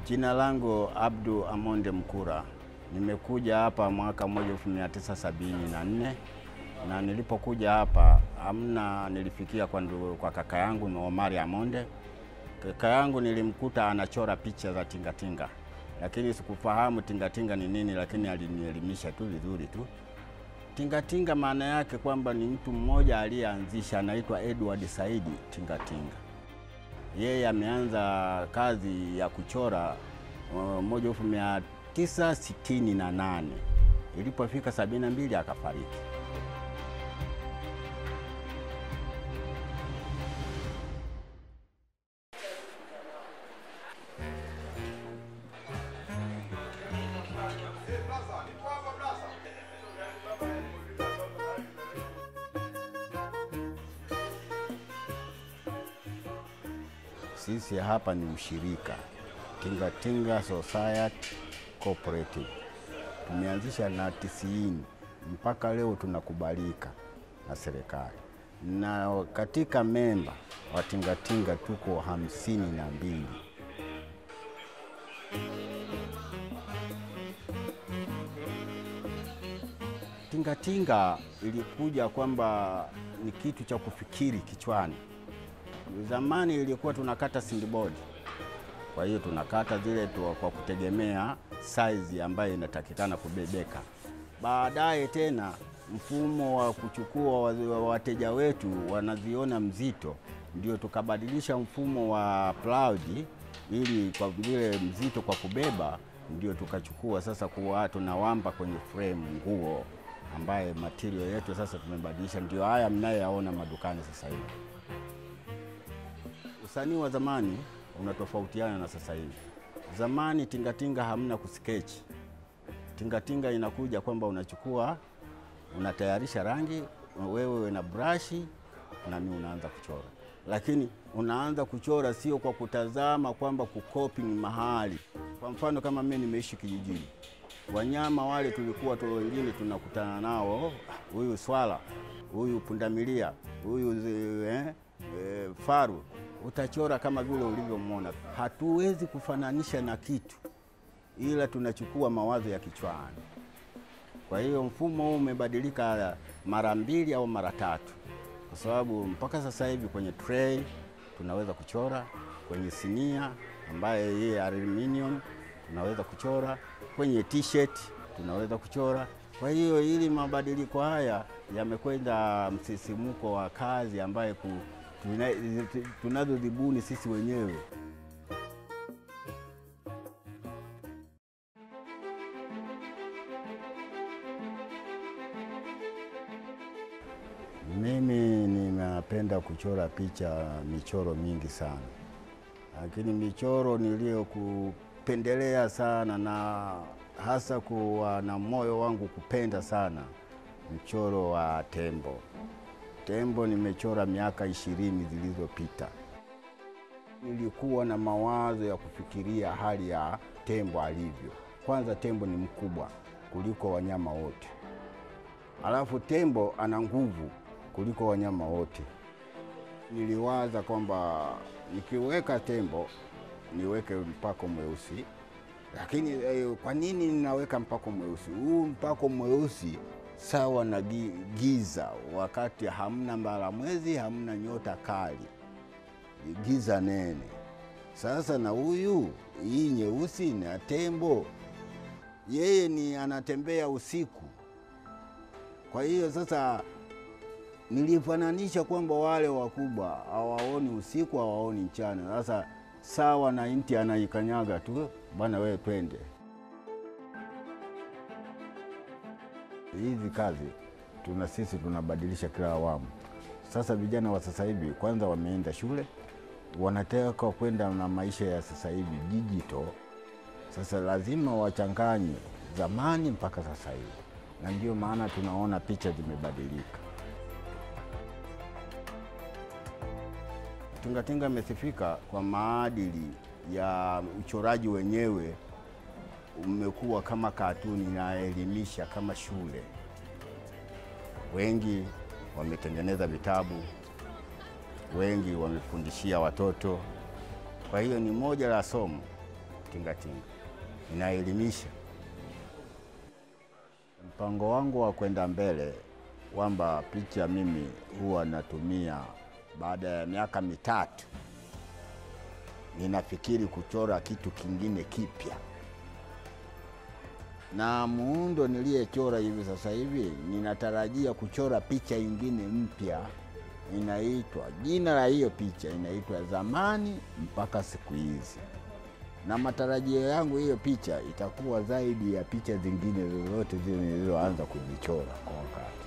Jina langu Abdu Amonde Mkura. Nimekuja hapa mwaka 1974 na nilipokuja hapa amna, nilifikia kwa, ndu, kwa kaka yangu Omari Amonde. Kaka yangu nilimkuta anachora picha za tingatinga, lakini sikufahamu tingatinga ni nini, lakini alinielimisha tu vizuri tu. Tingatinga maana yake kwamba ni mtu mmoja aliyeanzisha, anaitwa Edward Saidi Tingatinga. Yeye ameanza kazi ya kuchora uh, moja elfu mia tisa sitini na nane ilipofika sabini na mbili akafariki. Sisi hapa ni ushirika Tingatinga Society Cooperative, tumeanzisha na tisini mpaka leo tunakubalika na serikali, na katika memba wa tingatinga tuko hamsini na mbili. Tingatinga ilikuja kwamba ni kitu cha kufikiri kichwani. Zamani ilikuwa tunakata sindibodi, kwa hiyo tunakata zile tu kwa kutegemea saizi ambayo inatakikana kubebeka. Baadaye tena mfumo wa kuchukua wateja wetu wanaziona mzito, ndio tukabadilisha mfumo wa plaudi, ili kwa vile mzito kwa kubeba, ndio tukachukua sasa kuwa tunawamba kwenye frame nguo, ambaye material yetu sasa tumebadilisha, ndio haya mnayoyaona madukani sasa hivi. Usanii wa zamani unatofautiana na sasa hivi. Zamani tingatinga hamna kuskechi. Tingatinga inakuja kwamba unachukua unatayarisha rangi wewe na brashi na mimi unaanza kuchora, lakini unaanza kuchora sio kwa kutazama kwamba kukopi ni mahali. Kwa mfano kama mimi nimeishi kijijini, wanyama wale tulikuwa tu wengine tunakutana nao, huyu swala, huyu pundamilia, huyu eh, eh, faru utachora kama vile ulivyomwona. Hatuwezi kufananisha na kitu, ila tunachukua mawazo ya kichwani. Kwa hiyo mfumo huu umebadilika mara mbili au mara tatu, kwa sababu mpaka sasa hivi kwenye tray tunaweza kuchora, kwenye sinia ambaye yeye aluminium tunaweza kuchora, kwenye t-shirt tunaweza kuchora. Kwa hiyo ili mabadiliko haya yamekwenda msisimuko wa kazi ambaye ku tunazozibuni sisi wenyewe. Mimi ninapenda kuchora picha, michoro mingi sana, lakini michoro niliyokupendelea sana na hasa kuwa na moyo wangu kupenda sana mchoro wa tembo. Tembo nimechora miaka ishirini zilizopita. Nilikuwa na mawazo ya kufikiria hali ya tembo alivyo. Kwanza, tembo ni mkubwa kuliko wanyama wote, alafu tembo ana nguvu kuliko wanyama wote. Niliwaza kwamba nikiweka tembo niweke mpako mweusi, lakini eh, kwa nini ninaweka mpako mweusi? Huu mpako mweusi sawa na giza, wakati hamna mbalamwezi, hamna nyota kali, giza nene. Sasa na huyu hii nyeusi na tembo, yeye ni anatembea usiku. Kwa hiyo sasa nilifananisha kwamba wale wakubwa hawaoni usiku, hawaoni mchana. Sasa sawa na inti anaikanyaga tu, bwana wewe, twende hizi kazi tuna sisi tunabadilisha kila awamu. Sasa vijana wa sasa hivi kwanza wameenda shule, wanataka kwenda na maisha ya sasa hivi digital. Sasa lazima wachanganye zamani mpaka sasa hivi, na ndio maana tunaona picha zimebadilika. Tingatinga imesifika kwa maadili ya uchoraji wenyewe umekuwa kama katuni inaelimisha kama shule. Wengi wametengeneza vitabu, wengi wamefundishia watoto. Kwa hiyo ni moja la somo tingatinga, inaelimisha. Mpango wangu wa kwenda mbele kwamba picha mimi huwa natumia baada ya miaka mitatu, ninafikiri kuchora kitu kingine kipya, na muundo niliyechora hivi sasa hivi ninatarajia kuchora picha ingine mpya inaitwa, jina la hiyo picha inaitwa Zamani mpaka Siku Hizi, na matarajio yangu hiyo picha itakuwa zaidi ya picha zingine zozote zile nilizoanza kuzichora kwa wakati.